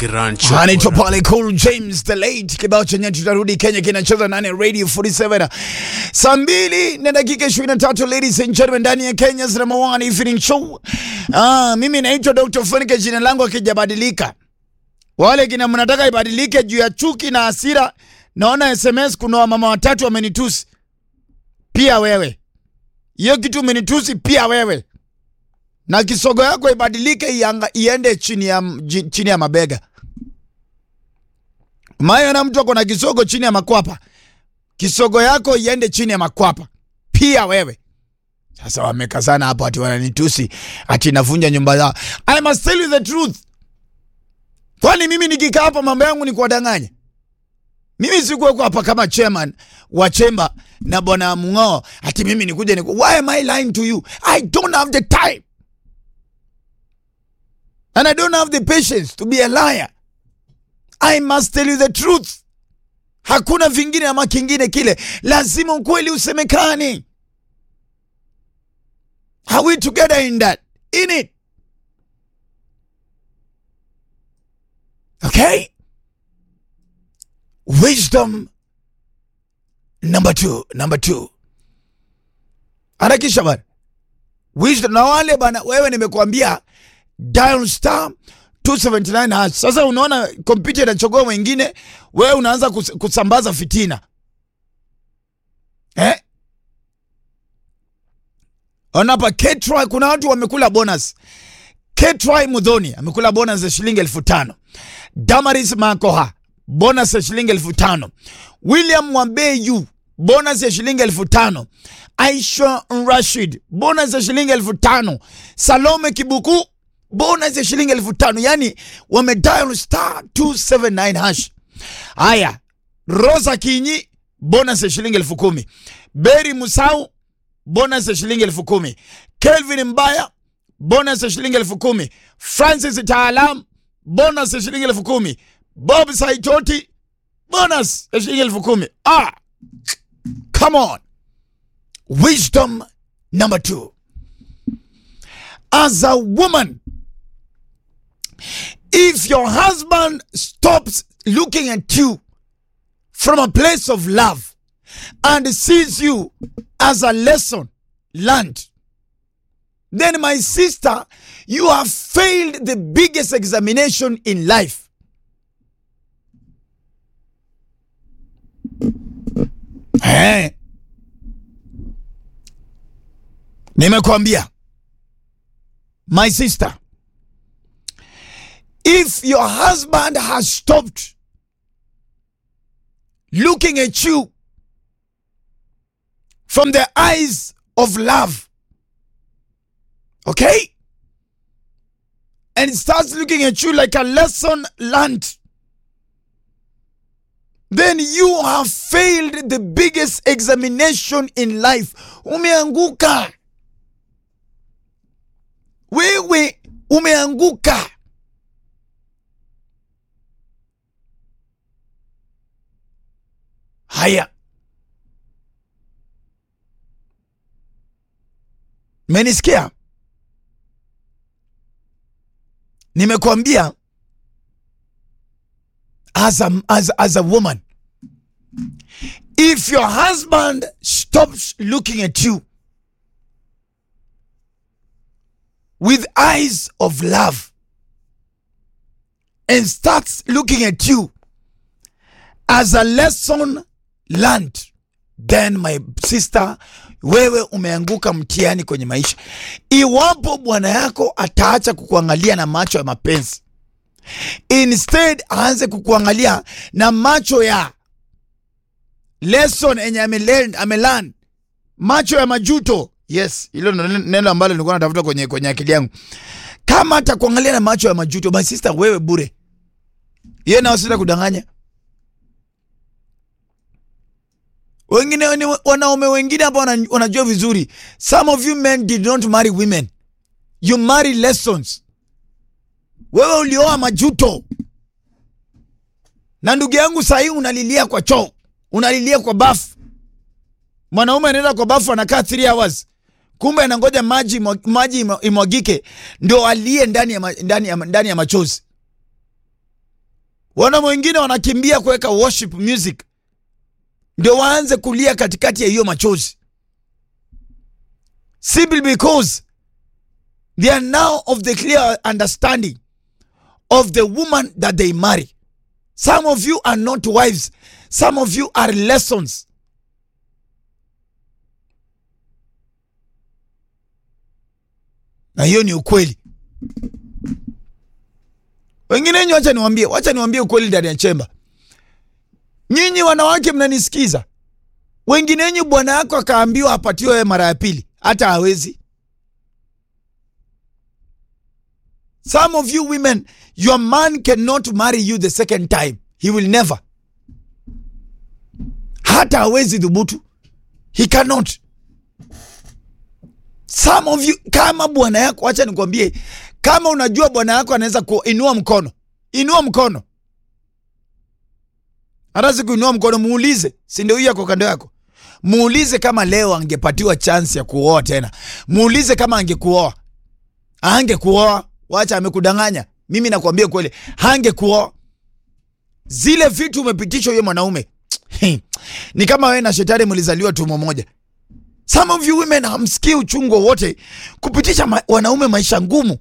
Grand anaitwa Chokora. pale Cool James the late kibao chenye tutarudi Kenya kinacheza ndani ya Radio 47 saa mbili na dakika 23 ladies and gentlemen ndani ya Kenya's number one evening show. Ah, mimi naitwa Dr. Funike jina langu akijabadilika. Wale kina mnataka ibadilike juu ya chuki na hasira. Naona SMS kuna wamama watatu wamenitusi. Pia wewe. Hiyo kitu umenitusi pia wewe. Na kisogo yako ibadilike ianga, iende chini ya, ji- chini ya mabega. Mayo na mtu ako na kisogo chini ya makwapa. Kisogo yako iende chini ya makwapa. Pia wewe. Sasa wamekazana hapo ati wananitusi ati navunja nyumba zao. I must tell you the truth. Kwani mimi nikikaa hapa mambo yangu ni kuwadanganya? Mimi sikuwekwa hapa kama chairman wa chemba na bwana Mng'ao ati mimi nikuje ni why am I lying to you? I don't have the time. And I don't have the patience to be a liar. I must tell you the truth. Hakuna vingine ama kingine kile, lazima ukweli usemekane. Are we together in that? In it? Okay? Wisdom number two, number two. Harakisha bana. Wisdom na wale bana, wewe nimekuambia dial star 279 hash. Sasa unaona kompyuta inachogua mwingine, wewe unaanza kus, kusambaza fitina eh? Ona hapa Ketry, kuna watu wamekula bonus. Ketry Mudhoni amekula bonus ya shilingi elfu tano. Damaris Makoha bonus ya shilingi elfu tano. William Mwambeyu bonus ya shilingi elfu tano. Aisha Rashid bonus ya shilingi elfu tano. Salome Kibuku bonus ya shilingi elfu tano. Yani wamedial star 279 hash. Haya, Rosa Kinyi bonus ya shilingi elfu kumi. Beri Musau bonus ya shilingi elfu kumi. Kelvin Mbaya bonus ya shilingi elfu kumi. Francis Taalam bonus ya shilingi elfu kumi. Bob Saitoti bonus ya shilingi elfu kumi. Ah, come on. Wisdom number two. As a woman, if your husband stops looking at you from a place of love and sees you as a lesson learned, then my sister, you have failed the biggest examination in life. Eh. Nimekwambia, my sister, if your husband has stopped looking at you from the eyes of love, okay? And starts looking at you like a lesson learned, then you have failed the biggest examination in life. Umeanguka. Wewe umeanguka. Haya. Menisikia? Nimekwambia as a, as, as a woman if your husband stops looking at you with eyes of love and starts looking at you as a lesson learned then my sister wewe umeanguka mtihani kwenye maisha iwapo bwana yako ataacha kukuangalia na macho ya mapenzi instead aanze kukuangalia na macho ya lesson enye amelearn amelearn macho ya majuto yes hilo ndo neno ambalo nilikuwa natafuta kwenye kwenye akili yangu kama atakuangalia na macho ya majuto my sister wewe bure yeye nao sita kudanganya wengine ni wanaume wengine hapa wana- wanajua vizuri some of you men did not marry women you marry lessons wewe ulioa majuto na ndugu yangu sahii unalilia kwa choo unalilia kwa bafu mwanaume anaenda kwa bafu anakaa 3 hours kumbe anangoja maji imwa- maji imwa- imwagike ndio alie ndani ya, ma- ndani ya, ndani ya machozi Wana wengine wanakimbia kuweka worship music ndio waanze kulia katikati ya hiyo machozi, simply because they are now of the clear understanding of the woman that they marry. Some of you are not wives, some of you are lessons. Na hiyo ni ukweli. Wengine wenyu, wacha niwambie, wacha niwambie ukweli ndani ya chemba. Nyinyi wanawake mnanisikiza, wengine wenyu bwana yako akaambiwa apatiwe wewe mara ya pili, hata hawezi. Some of you women, your man cannot marry you the second time. He will never. Hata hawezi dhubutu. He cannot. Some of you, kama bwana yako, wacha nikwambie, kama unajua bwana yako anaweza kuinua mkono, inua mkono. Hata si kuinua mkono, muulize, si ndio huyu yako kando yako? Muulize kama leo angepatiwa chance ya kuoa tena. Muulize kama angekuoa. Angekuoa, wacha amekudanganya. Mimi nakwambia kweli, hangekuoa. Zile vitu umepitishwa huyo mwanaume. Ni kama wewe na shetani mlizaliwa tumbo moja. Some of you women hamsikii uchungu wowote kupitisha ma wanaume maisha ngumu.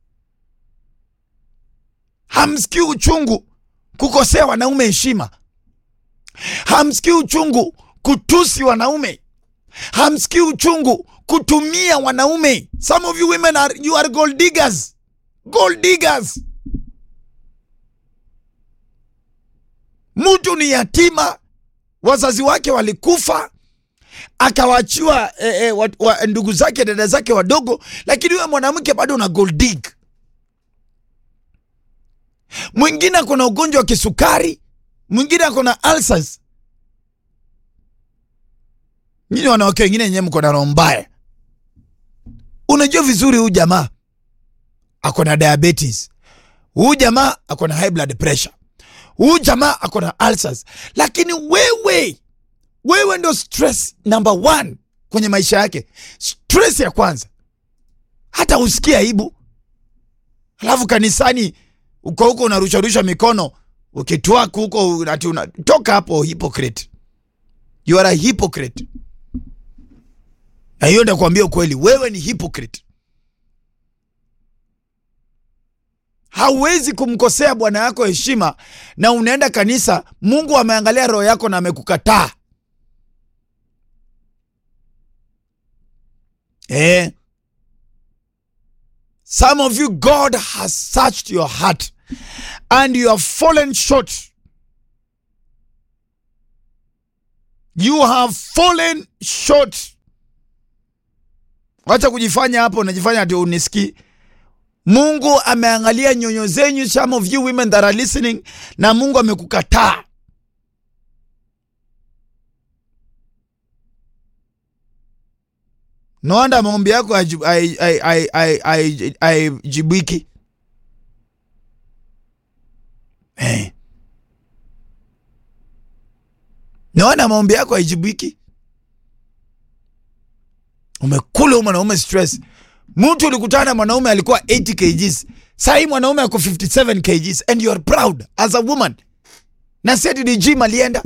Hamsikii uchungu kukosea wanaume heshima. Hamsikii uchungu kutusi wanaume. Hamsikii uchungu kutumia wanaume. Some of you women are, you are gold diggers. Gold diggers. Mtu ni yatima, wazazi wake walikufa, akawachiwa eh, eh, wa, wa, ndugu zake dada zake wadogo, lakini wewe mwanamke bado una gold dig. Mwingine ako na ugonjwa wa kisukari, mwingine ako na ulcers. Nyinyi wanawake wengine wenyewe mko na roho mbaya. Unajua vizuri huyu jamaa ako na diabetes, huyu jamaa ako na high blood pressure, huyu jamaa ako na ulcers, lakini wewe wewe ndo stress number one kwenye maisha yake. Stress ya kwanza, hata usikie aibu, alafu kanisani uko huko unarusharusha mikono ukitwaku huko ati unatoka hapo. Hypocrite, you are a hypocrite. Na hiyo ndakuambia ukweli, wewe ni hypocrite. Hauwezi kumkosea bwana yako heshima na unaenda kanisa. Mungu ameangalia roho yako na amekukataa. Eh. Some of you God has searched your heart and you have fallen short. You have fallen short. Wacha kujifanya hapo, unajifanya ati unisikii. Mungu ameangalia nyonyo zenyu, some of you women that are listening, na Mungu amekukataa. No wonder maombi yako haijibiki. Eh. No wonder maombi yako haijibiki. Umekula huyu mwanaume stress. Mtu ulikutana na mwanaume alikuwa 80 kgs, sahii mwanaume ako 57 kgs and you are proud as a woman. Na seti ni gym alienda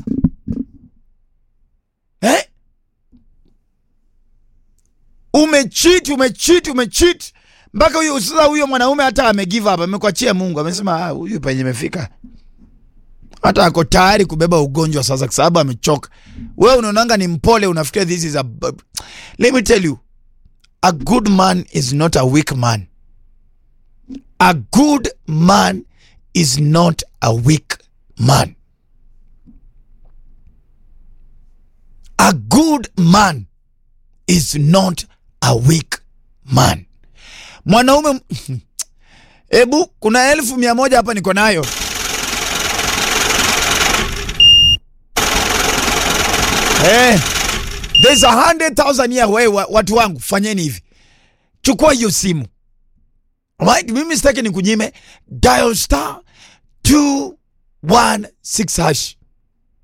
eh? Umecheat, umecheat, umecheat mpaka huyo sasa, huyo mwanaume hata ame give up, amekwachia Mungu, amesema huyu penye imefika, hata ako tayari kubeba ugonjwa sasa, kwa sababu amechoka. Wewe unaonanga ni mpole, unafikiria this is a let me tell you a good man is not a weak man. A good man is not a weak man. A good man is not a weak man. Mwanaume ebu, kuna elfu mia moja hapa niko nayo. Eh, there's a hundred thousand here. Wewe watu wangu, fanyeni hivi, chukua hiyo simu right, mimi sitaki ni kunyime, dial star 216 hash